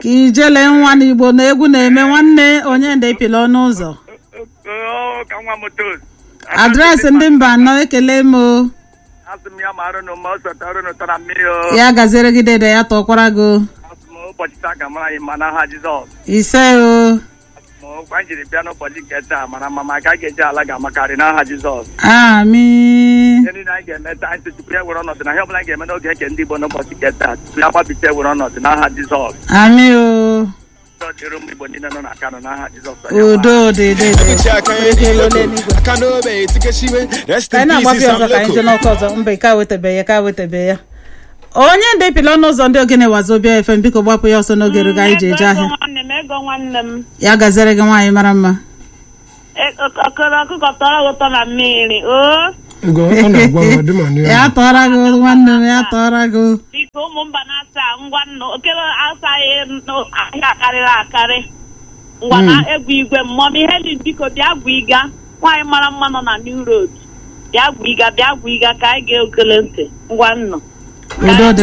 ka ijele nwa n'igbo na egwu na-eme nwanne onye nde pịla ọnụ ụzọ Oo, ka nwa m tos adreesị ndị mba anọ ekele m o asị m ya ma arụnụ ma ọ sọta arụnụ tara mmiri o ya gaziere gị dede ya tọkwara gị o. asị m ụbọchị taa ka mara anyị ma n'aha Jizọs ise o ma ọkwa anyị jiri bịa n'ụbọchị nke taa mara mma ma ka a ga-eji ala ga-amakarị n'aha Jizọs ami ihe niile anyị ga-eme taa anyị tupu ya were ọnọdụ na ihe ọbụla anyị ga-eme n'oge eke ndị Igbo n'ụbọchị nke taa tupu ya gbapite were ọnọdụ n'aha Jizọs ami o udo dịrị ụmụ Igbo niile nọ na Kano n'aha Jizọs udo dị dị dị Echi aka ya n'elu aka n'obe etikeshiwe rest ka anyị in na-agbapụ peace ya ọzọ Sam ka anyị jee Loco. n'ọkụ ọzọ mba ka wetabe ya ka wetabe ya onye nde pịla ọnụ ụzọ ndị ogene wazobia fm biko gbapụ ya ọsọ n'oge rugo anyị ji eje ahịa nwanne m ego nwanne m ya gaziere gị nwaanyị mara mma E- ọ- ọkọrọ ọkụkọ tọrọ gị ụtọ na mmiri o Ngo ọ na-agwa m ọdị ma ya tọọra gị nwanne m ya tọọra gị biko ụmụ mba na-asa ngwa nnụ okere asaghị nụ- ahịa akarịrị akarị ngwa na egwu igwe mmọm ihe dị biko bịa gwa ịga nwaanyị mara mma nọ na new road bịa gwa ịga bịa gwa ịga ka anyị ga-ekele ntị ngwa nnụ udo dị